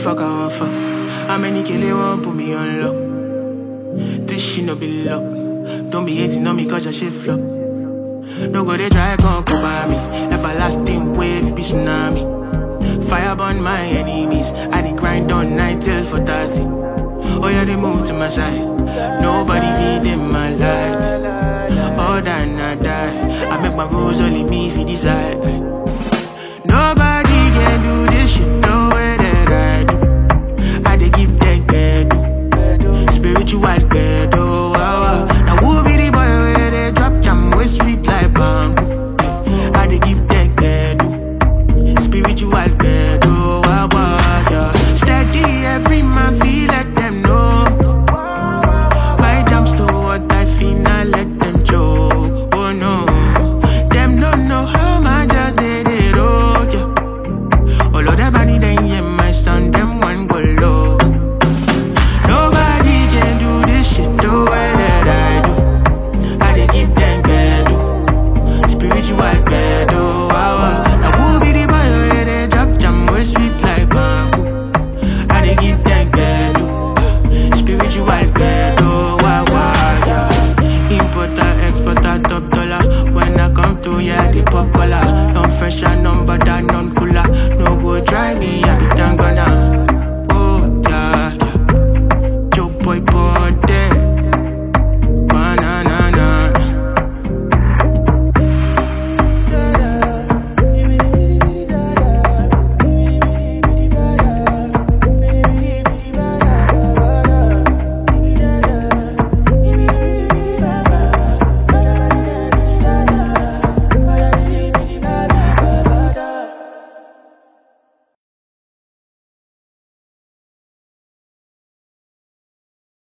fuck I want fuck? How many kill they want put me on lock? This shit no be luck. Don't be hating on me cause your shit flop. No go they try come come by me. Everlasting wave be tsunami. Fire burn my enemies. I dey grind on night till for 30. Oh yeah, they move to my side. Nobody feed in my life. All that I die. I make my rules only me if you decide.